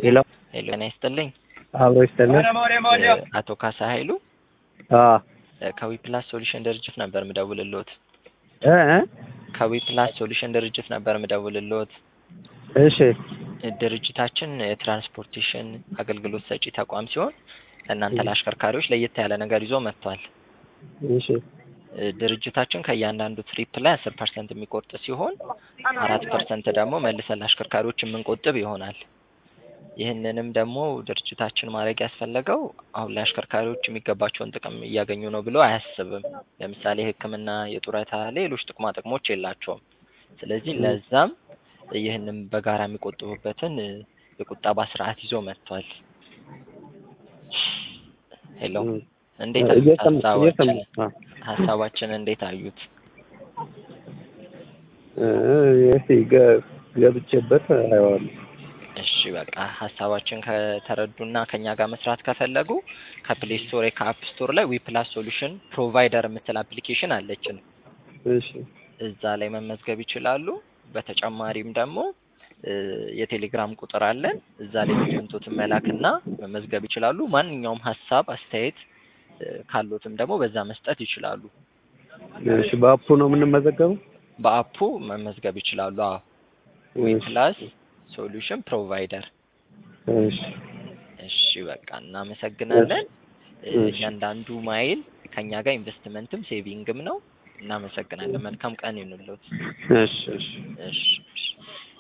ሄሎ ሄሎ ጤና ይስጥልኝ። አብሮ ይስጥልን። አቶ ካሳ ኃይሉ አዎ ከዊፕላስ ሶሉሽን ድርጅት ነበር ምደውልልዎት። እ እ ከዊፕላስ ሶሉሽን ድርጅት ነበር ምደውልልዎት። እሺ ድርጅታችን የትራንስፖርቴሽን አገልግሎት ሰጪ ተቋም ሲሆን ለእናንተ ለአሽከርካሪዎች ለየት ያለ ነገር ይዞ መጥቷል። እሺ ድርጅታችን ከእያንዳንዱ ትሪፕ ላይ አስር ፐርሰንት የሚቆርጥ ሲሆን አራት ፐርሰንት ደግሞ መልሰን ለአሽከርካሪዎች የምንቆጥብ ይሆናል። ይህንንም ደግሞ ድርጅታችን ማድረግ ያስፈለገው አሁን ላይ አሽከርካሪዎች የሚገባቸውን ጥቅም እያገኙ ነው ብሎ አያስብም። ለምሳሌ ሕክምና፣ የጡረታ፣ ሌሎች ጥቅማ ጥቅሞች የላቸውም። ስለዚህ ለዛም ይህንን በጋራ የሚቆጥቡበትን የቁጠባ ስርዓት ይዞ መጥቷል። ሄሎ እንዴት አዩት? እየሰማ ሀሳባችን እየሰማ ሀሳባችን እንዴት አዩት? እ እስቲ ገ- ገብቼበት አየዋለሁ። እሺ በቃ ሀሳባችን ከተረዱና ከኛ ጋር መስራት ከፈለጉ ከፕሌይ ስቶር ከአፕ ስቶር ላይ ዊፕላስ ሶሉሽን ፕሮቫይደር የምትል አፕሊኬሽን አለችን። እሺ እዛ ላይ መመዝገብ ይችላሉ። በተጨማሪም ደግሞ እ የቴሌግራም ቁጥር አለን። እዛ ላይ ዶክመንቶትን መላክና መመዝገብ ይችላሉ። ማንኛውም ሀሳብ አስተያየት እ ካሎትም ደግሞ በዛ መስጠት ይችላሉ። እሺ በአፑ ነው የምንመዘገበው? በአፑ መመዝገብ ይችላሉ። አዎ ዊፕላስ ሶሉሽን ፕሮቫይደር እሺ እሺ በቃ እናመሰግናለን። እ እሺ። እያንዳንዱ ማይል ከኛ ጋር ኢንቨስትመንትም ሴቪንግም ነው። እናመሰግናለን። መልካም ቀን ይሁንልዎት። እሺ እሺ እሺ እሺ